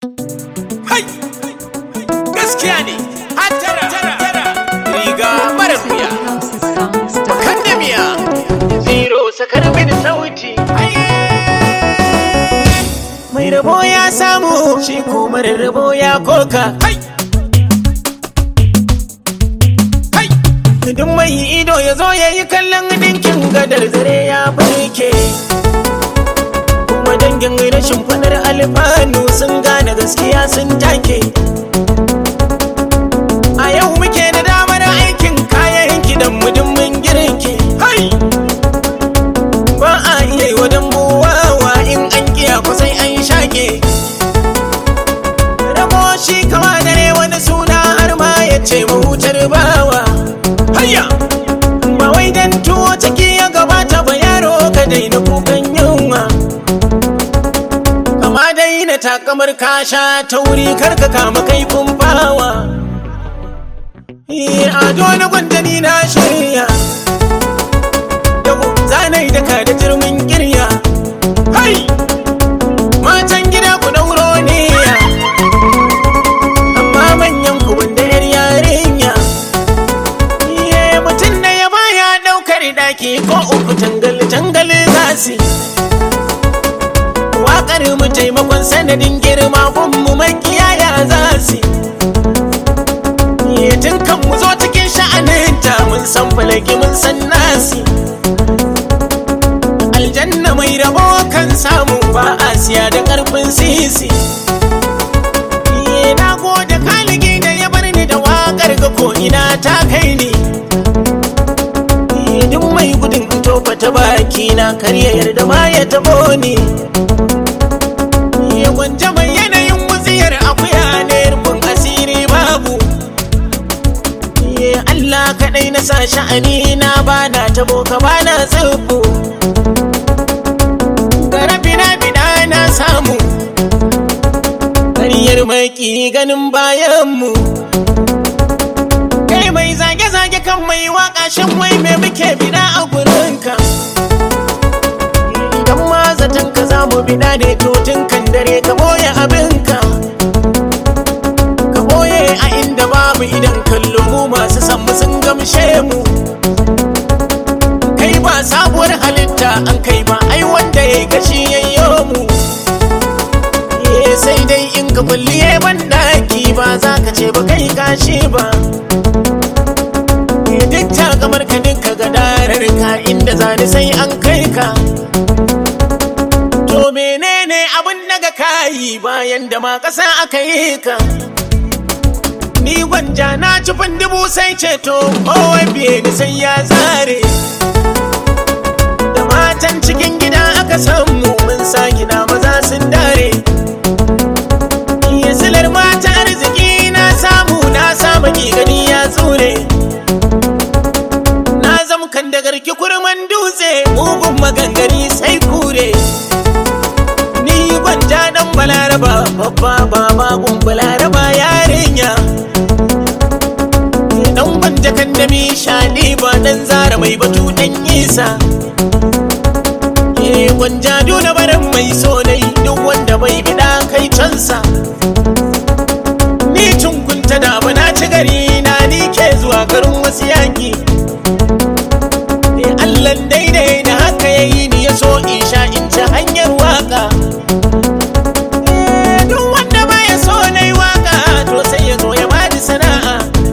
Hai! Gaskiya ne, hattara, riga mara wuya, kan da miya, zero sakar mini sauti. Mai rabo ya samu, shi ko mara rabo ya koka. Hai! Hai! Duk mai ido ya zo ya yi kallon dinkin gadar zare ya barke. Kuma dangin rashin fadar alfanu sun gane gaskiya sun take. A yau muke da damar aikin kayan kidan mudin mun girke. Hai! Ba a iya yi wa dambuwawa in an kiya kusai an shake. Rabo shi kama dare wani suna har ma ya ce mahutar bawa. Hayya! Ba wai dan tuwo ciki ya gabata ba yaro ka daina kukan yunwa. Kama daina takamar kasha ta wuri karka kama kaifin bawa. Eh, Ado na gwandani na shirya. Yau zanai daka da jirmin kirya. Hai! Matan gida ku dauro ne ya. Amma manyan ku wanda yar yarinya. Iye mutum da ya baya daukar daki ko uku tangal tangal zasi. Waƙar mu taimakon sanadin girma kun mu makiyaya zasi. Iye tun kan mu zo cikin sha'aninta mun san falaki mun san nasi. Aljanna mai rabo kan samu ba a siya da ƙarfin sisi. Iye na gode kaligi da ya bar ni da waƙar ga ko ina ta kai ni. Iye duk mai gudun in tofa ta baki na karya yarda ma ya tabo ni. Iye gwanja mai yanayin wutsiyar akuya ne rufin asiri babu. Iye Allah kaɗai na sa sha'ani na bana tabo ka bana tsibbu. Garabina bina na samu. Ƙaryar maki ganin bayanmu. Kai mai zage-zage kan mai waka shan wai me muke bida a gurinka. Idan ma zaton ka za mu bida ne to tun kan dare ka boye abinka. Ka boye a inda babu idan kallo mu masu san mu sun gamshe mu. Kai ba sabuwar halitta an kai ba ai wanda ya kashi yayyo mu. Eh, sai dai in ka kulliye ban daki ba za ka ce ba kai kashi ba. duk ta kamar ka duka gadarar ka inda zani sai an kai ka to menene abin daga kayi bayan da ma ƙasa aka yi ka ni gwanja na ci dubu sai ceto kowa biye ni sai ya zare da matan cikin gida aka samu mun sa gina maza sun dare silar mata arziki na samu na samu gani ya tsure na zama kan da garki kurman dutse mugun magangari sai kure ni gwanja dan balaraba babba baba gun balaraba yarinya dan gwanja kan da mi shani ba dan zara mai batu dan isa Eh gwanja duna baran mai sonai duk wanda bai bida kai cansa ni cunkunta da ba na ci gari na ni ke zuwa garin wasu yaki Allah daidai da haka ya yi ni ya so in sha in ci hanyar waka. Eh, Duk wanda ba ya so na yi waka to sai ya zo ya bani sana'a.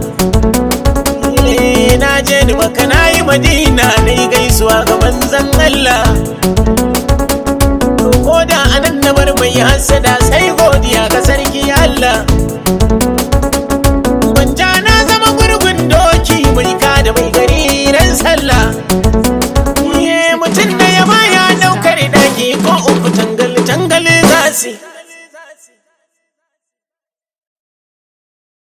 Eh, Na je ni maka na yi madina na yi gaisuwa ga manzan Allah. Ko da anan na bar mai hasada sai godiya kasar